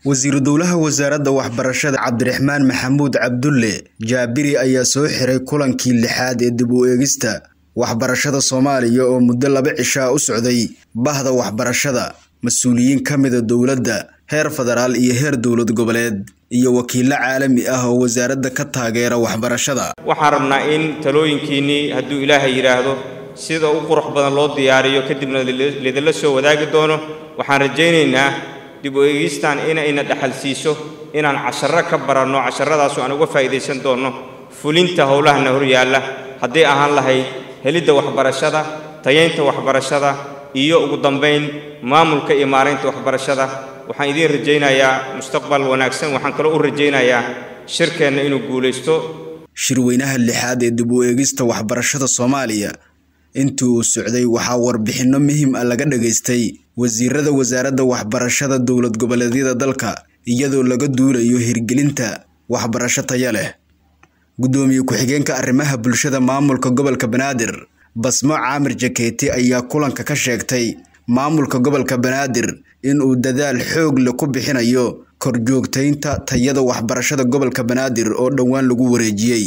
wasiiru dowlaha wasaaradda waxbarashada cabdiraxmaan maxamuud cabdulle jaabiri ayaa soo xiray kulankii lixaad ee dib u eegista waxbarashada soomaaliya oo muddo laba cishaa u socday bahda waxbarashada mas-uuliyiin ka mida dowladda heer federaal iyo heer dowlad goboleed iyo wakiilo caalami ah oo wasaaradda ka taageera waxbarashada waxaan rabnaa in talooyinkiinnii hadduu ilaahay yidhaahdo sida u qurux badan loo diyaariyo kadibna lidinla soo wadaagi doono waxaan rajaynaynaa dib u eegistan inayna dhaxal siiso inaan casharro ka baranno casharradaasu aan uga faa'iidaysan doonno fulinta howlahana hor yaalla hadday ahaan lahayd helidda waxbarashada tayaynta waxbarashada iyo ugu dambayn maamulka iyo maaraynta waxbarashada waxaan idiin rajaynayaa mustaqbal wanaagsan waxaan kaloo u rajaynayaa shirkeenna inuu guulaysto shirweynaha lixaad ee dib u eegista waxbarashada soomaaliya intii uu socday waxaa warbixinno muhiim ah laga dhagaystay wasiirada wasaaradda waxbarashada dowlad goboleedyada dalka iyadoo laga duulayo hirgelinta waxbarasho taya leh guddoomiye ku-xigeenka arrimaha bulshada maamulka gobolka banaadir basmo caamir jakeeti ayaa kulanka ka sheegtay maamulka gobolka banaadir in uu dadaal xoog leh ku bixinayo korjoogtaynta tayada waxbarashada gobolka banaadir oo dhowaan lagu wareejiyey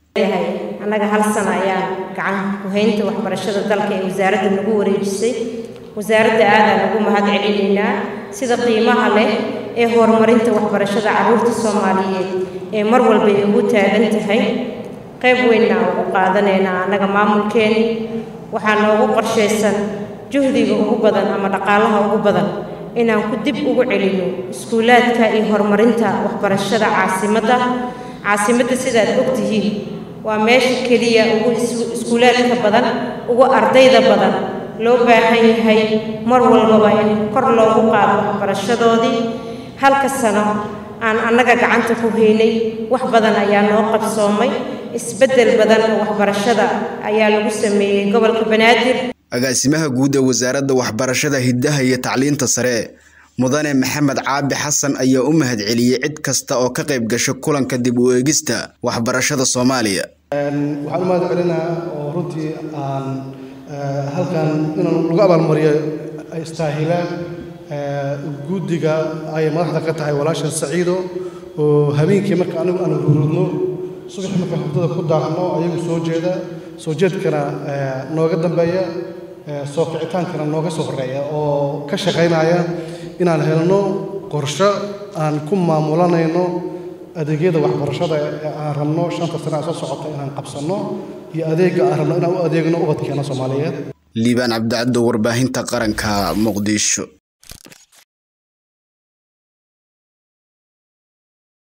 annaga hal sana ayaa gacan ku-haynta waxbarashada dalka ee wasaaradda nagu wareejisay wasaaradda aadaan ugu mahad celinaynaa sida qiimaha leh ee horumarinta waxbarashada carruurta soomaaliyeed ee mar walba ay ugu taagan tahay qayb weynna ugu qaadanaynaa annaga maamulkeeni waxaa noogu qorshaysan juhdiga ugu badan ama dhaqaalaha ugu badan inaan ku dib ugu celino iskuulaadka iyo horumarinta waxbarashada caasimadda caasimadda sidaad ogtihiin waa meesha keliya ugu iskuulaadka badan ugu ardayda badan loo baahan yahay mar walbaba in kor loogu qaado waxbarashadoodii halka sano aan annaga gacanta ku haynay wax badan ayaa noo qabsoomay isbeddel badan oo waxbarashada ayaa lagu sameeyey gobolka banaadir agaasimaha guud ee wasaaradda waxbarashada hiddaha iyo tacliinta sare mudane maxamed caabi xasan ayaa u mahad celiyey cid kasta oo ka qayb gasha kulanka dib u eegista waxbarashada soomaaliya waxaan u mahad celinaa oo runtii aan halkan inaan lagu abaalmariyo ay istaahilaan guddiga ay madaxda ka tahay walaashan saciido oo habeenkii marka anigu aan hurudno subaxii marka hurdada ku daaqno ayagu soo jeeda soo jeedkana nooga dambeeya soo kicitaankana nooga soo horreeya oo ka shaqaynaya inaan helno qorsho aan ku maamulanayno adeegyada waxbarashada ee aan rabno shanta sana soo socota inaan qabsanno iyo adeegga aan rabno inaan u adeegno ubadkeena soomaaliyeed liibaan cabdicaddo warbaahinta qaranka muqdisho